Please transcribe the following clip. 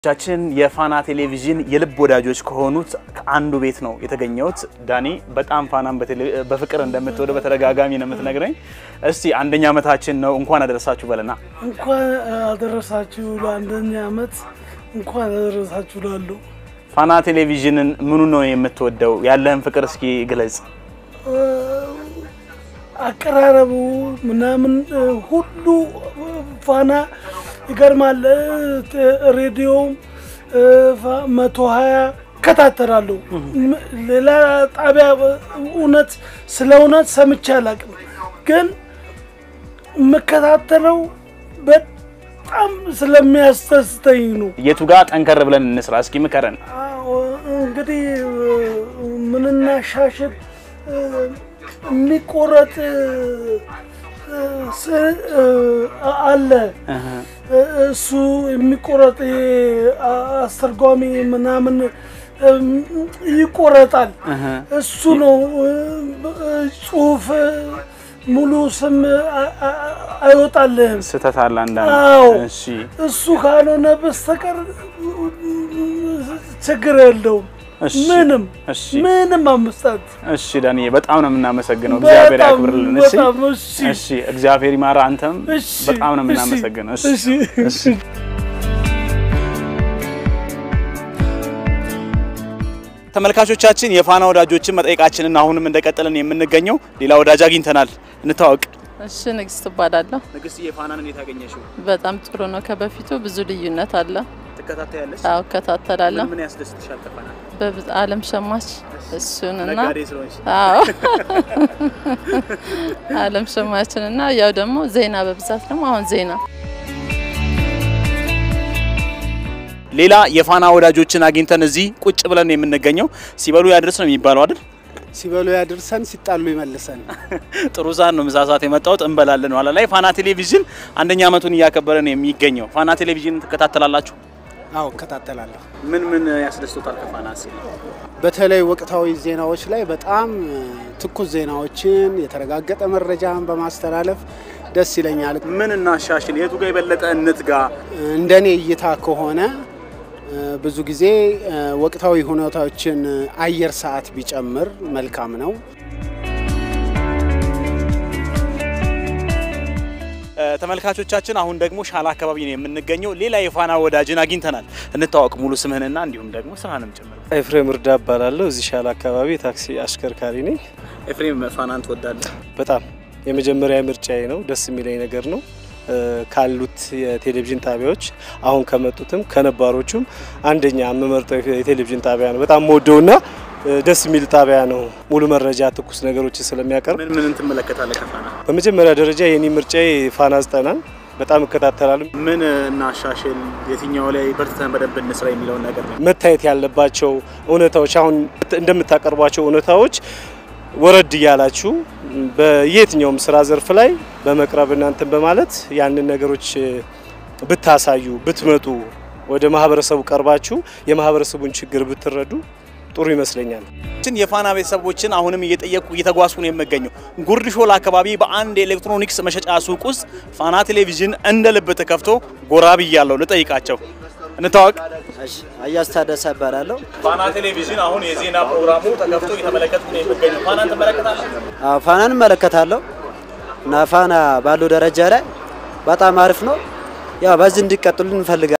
ቻችን የፋና ቴሌቪዥን የልብ ወዳጆች ከሆኑት ከአንዱ ቤት ነው የተገኘሁት። ዳኒ በጣም ፋናን በፍቅር እንደምትወደው በተደጋጋሚ ነው የምትነግረኝ። እስቲ አንደኛ ዓመታችን ነው እንኳን አደረሳችሁ በለና። እንኳን አደረሳችሁ ለአንደኛ ዓመት እንኳን አደረሳችሁ ላሉ ፋና ቴሌቪዥንን ምኑ ነው የምትወደው? ያለህን ፍቅር እስኪ ግለጽ። አቀራረቡ ምናምን ሁሉ ፋና ይገርማል። ሬዲዮ መቶ ሀያ እከታተላለሁ። ሌላ ጣቢያ እውነት ስለ እውነት ሰምቼ አላውቅም፣ ግን የምከታተለው በጣም ስለሚያስደስተኝ ነው። የቱ ጋር ጠንከር ብለን እንስራ እስኪ ምከረን። እንግዲህ ምንናሻሽል የሚቆረጥ አለ እሱ የሚቆረጥ አስተርጓሚ ምናምን ይቆረጣል። እሱ ነው ጽሁፍ ሙሉ ስም አይወጣልህም። ስህተት አለ አንዳንድ። አዎ እሺ እሱ ካልሆነ በስተቀር ችግር የለውም። እሺ፣ ምንም እሺ። ምንም አምስታት እሺ ዳንዬ በጣም ነው የምናመሰግነው። እግዚአብሔር በጣም ያክብርልን። እሺ በጣም እሺ እሺ፣ እግዚአብሔር ይማራ። አንተም እሺ በጣም ነው እሺ፣ የምናመሰግነው። እሺ እሺ እሺ። ተመልካቾቻችን የፋና ወዳጆችን መጠየቃችንን አሁንም እንደቀጠልን የምንገኘው ሌላ ወዳጅ አግኝተናል። እንታወቅ። እሺ ንግስት እባላለሁ። ንግስት የፋናን እንዴት አገኘሽው? በጣም ጥሩ ነው። ከበፊቱ ብዙ ልዩነት አለ። ትከታተያለሽ? አዎ እከታተላለሁ። ምን ያስደስትሻል? ከፋና በብዙ ዓለም ሸማች እሱን እና ነጋዴ ስለሆንሽ አዎ ዓለም ሸማችን እና ያው ደግሞ ዜና በብዛት ደግሞ አሁን ዜና ሌላ የፋና ወዳጆችን አግኝተን እዚህ ቁጭ ብለን ነው የምንገኘው። ሲበሉ ያድርስ ነው የሚባለው አይደል? ሲበሉ ያድርሰን፣ ሲጣሉ ይመልሰን። ጥሩ ሰዓት ነው፣ ምሳ ሰዓት የመጣሁት እንበላለን። ኋላ ላይ ፋና ቴሌቪዥን አንደኛ ዓመቱን እያከበረ ነው የሚገኘው። ፋና ቴሌቪዥን ትከታተላላችሁ? አዎ እከታተላለሁ። ምን ምን ያስደስቶታል ከፋና ሲል? በተለይ ወቅታዊ ዜናዎች ላይ በጣም ትኩስ ዜናዎችን የተረጋገጠ መረጃን በማስተላለፍ ደስ ይለኛል። ምን እናሻሽል? የቱ ጋር የበለጠ እንትጋ? እንደኔ እይታ ከሆነ ብዙ ጊዜ ወቅታዊ ሁኔታዎችን አየር ሰዓት ቢጨምር መልካም ነው። ተመልካቾቻችን አሁን ደግሞ ሻላ አካባቢ ነው የምንገኘው። ሌላ የፋና ወዳጅን አግኝተናል። እንታወቅ ሙሉ ስምህንና እንዲሁም ደግሞ ስራንም ጭምር። ኤፍሬም እርዳ እባላለሁ። እዚህ ሻላ አካባቢ የታክሲ አሽከርካሪ ነኝ። ኤፍሬም ፋናን ትወዳለህ? በጣም የመጀመሪያ ምርጫዬ ነው። ደስ የሚለኝ ነገር ነው። ካሉት የቴሌቪዥን ጣቢያዎች አሁን ከመጡትም ከነባሮቹም አንደኛ የምመርጠው የቴሌቪዥን ጣቢያ ነው። በጣም ወደውና ደስ የሚል ጣቢያ ነው። ሙሉ መረጃ፣ ትኩስ ነገሮችን ስለሚያቀርብ ምን ምን ትመለከታለህ ከፋና? በመጀመሪያ ደረጃ የኔ ምርጫዬ ፋና ዘጠናን በጣም እከታተላለሁ። ምን እናሻሽል፣ የትኛው ላይ በርትተን በደንብ እንስራ የሚለውን ነገር ነው። መታየት ያለባቸው እውነታዎች አሁን እንደምታቀርቧቸው እውነታዎች ወረድ እያላችሁ በየትኛውም ስራ ዘርፍ ላይ በመቅረብ እናንተን በማለት ያንን ነገሮች ብታሳዩ ብትመጡ ወደ ማህበረሰቡ ቀርባችሁ የማህበረሰቡን ችግር ብትረዱ ጥሩ ይመስለኛል። ችን የፋና ቤተሰቦችን አሁንም እየጠየቁ እየተጓዝኩ ነው የምገኘው። ጉርድ ሾላ አካባቢ በአንድ የኤሌክትሮኒክስ መሸጫ ሱቅ ውስጥ ፋና ቴሌቪዥን እንደ ልብ ተከፍቶ ጎራ ብያለሁ። ልጠይቃቸው። እንታወቅ። አያስ ታደሰ እባላለሁ። ፋና ቴሌቪዥን አሁን የዜና ፕሮግራሙ ተከፍቶ እየተመለከትኩ ነው የምገኘው። ፋናን ትመለከታለህ? አዎ ፋናን እመለከታለሁ እና ፋና ባለው ደረጃ ላይ በጣም አሪፍ ነው። ያው በዚህ እንዲቀጥሉ እንፈልጋለን።